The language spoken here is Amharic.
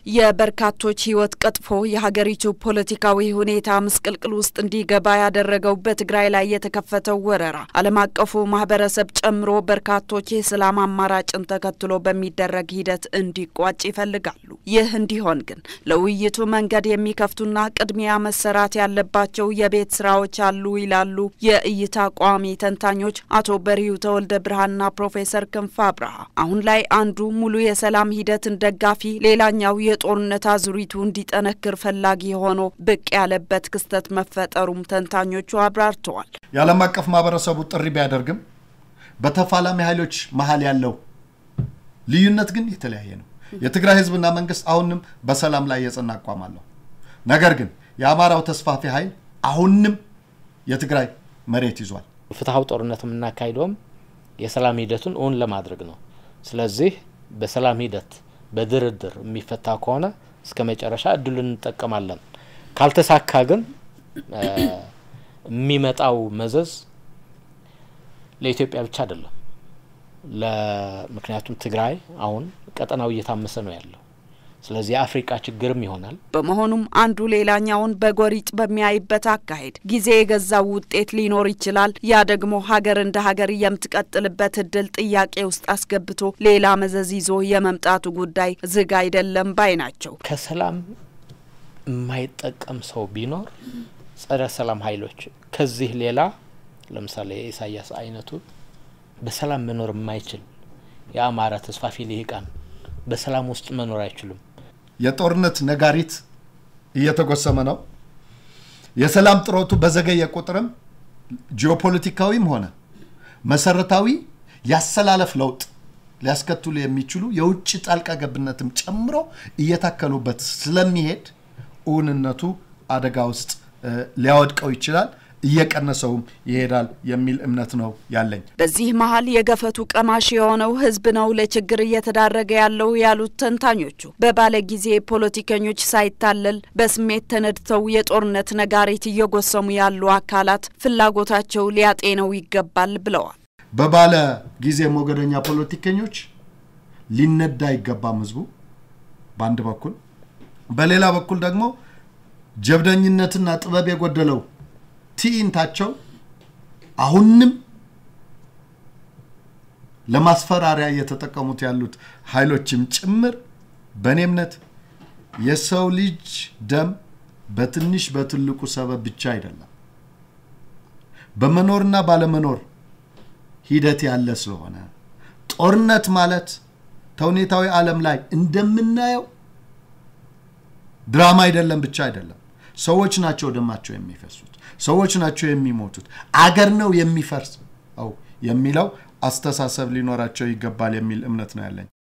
የበርካቶች ሕይወት ቀጥፎ የሀገሪቱ ፖለቲካዊ ሁኔታ ምስቅልቅል ውስጥ እንዲገባ ያደረገው በትግራይ ላይ የተከፈተው ወረራ ዓለም አቀፉ ማህበረሰብ ጨምሮ በርካቶች የሰላም አማራጭን ተከትሎ በሚደረግ ሂደት እንዲቋጭ ይፈልጋሉ። ይህ እንዲሆን ግን ለውይይቱ መንገድ የሚከፍቱና ቅድሚያ መሰራት ያለባቸው የቤት ስራዎች አሉ ይላሉ የእይታ ቋሚ ተንታኞች አቶ በሪሁ ተወልደ ብርሃንና ፕሮፌሰር ክንፈ አብርሃ። አሁን ላይ አንዱ ሙሉ የሰላም ሂደትን ደጋፊ ሌላኛው የጦርነት አዙሪቱ እንዲጠነክር ፈላጊ ሆኖ ብቅ ያለበት ክስተት መፈጠሩም ተንታኞቹ አብራርተዋል። የዓለም አቀፍ ማህበረሰቡ ጥሪ ቢያደርግም በተፋላሚ ኃይሎች መሀል ያለው ልዩነት ግን የተለያየ ነው። የትግራይ ህዝብና መንግስት አሁንም በሰላም ላይ የጸና አቋም አለው። ነገር ግን የአማራው ተስፋፊ ኃይል አሁንም የትግራይ መሬት ይዟል። ፍትሐዊ ጦርነት የምናካሂደውም የሰላም ሂደቱን እውን ለማድረግ ነው። ስለዚህ በሰላም ሂደት በድርድር የሚፈታ ከሆነ እስከ መጨረሻ እድሉን እንጠቀማለን። ካልተሳካ ግን የሚመጣው መዘዝ ለኢትዮጵያ ብቻ አይደለም። ምክንያቱም ትግራይ አሁን ቀጠናው እየታመሰ ነው ያለው። ስለዚህ የአፍሪቃ ችግርም ይሆናል። በመሆኑም አንዱ ሌላኛውን በጎሪጥ በሚያይበት አካሄድ ጊዜ የገዛው ውጤት ሊኖር ይችላል። ያ ደግሞ ሀገር እንደ ሀገር የምትቀጥልበት እድል ጥያቄ ውስጥ አስገብቶ ሌላ መዘዝ ይዞ የመምጣቱ ጉዳይ ዝግ አይደለም ባይ ናቸው። ከሰላም የማይጠቀም ሰው ቢኖር ጸረ ሰላም ኃይሎች ከዚህ ሌላ ለምሳሌ የኢሳያስ አይነቱ በሰላም መኖር የማይችል የአማራ ተስፋፊ ልሂቃን በሰላም ውስጥ መኖር አይችሉም። የጦርነት ነጋሪት እየተጎሰመ ነው። የሰላም ጥረቱ በዘገየ ቁጥርም ጂኦፖለቲካዊም ሆነ መሰረታዊ ያሰላለፍ ለውጥ ሊያስከትሉ የሚችሉ የውጭ ጣልቃ ገብነትም ጨምሮ እየታከሉበት ስለሚሄድ እውንነቱ አደጋ ውስጥ ሊያወድቀው ይችላል እየቀነሰውም ይሄዳል የሚል እምነት ነው ያለኝ። በዚህ መሀል የገፈቱ ቀማሽ የሆነው ሕዝብ ነው ለችግር እየተዳረገ ያለው ያሉት ተንታኞቹ በባለ ጊዜ ፖለቲከኞች ሳይታለል በስሜት ተነድተው የጦርነት ነጋሪት እየጎሰሙ ያሉ አካላት ፍላጎታቸው ሊያጤነው ይገባል ብለዋል። በባለ ጊዜ ሞገደኛ ፖለቲከኞች ሊነዳ አይገባም ሕዝቡ በአንድ በኩል፣ በሌላ በኩል ደግሞ ጀብደኝነትና ጥበብ የጎደለው ትዕይንታቸው አሁንም ለማስፈራሪያ እየተጠቀሙት ያሉት ኃይሎችም ጭምር በእኔ እምነት የሰው ልጅ ደም በትንሽ በትልቁ ሰበብ ብቻ አይደለም፣ በመኖርና ባለመኖር ሂደት ያለ ስለሆነ ጦርነት ማለት ተውኔታዊ ዓለም ላይ እንደምናየው ድራማ አይደለም ብቻ አይደለም። ሰዎች ናቸው ደማቸው የሚፈሱት፣ ሰዎች ናቸው የሚሞቱት፣ አገር ነው የሚፈርሰው የሚለው አስተሳሰብ ሊኖራቸው ይገባል የሚል እምነት ነው ያለኝ።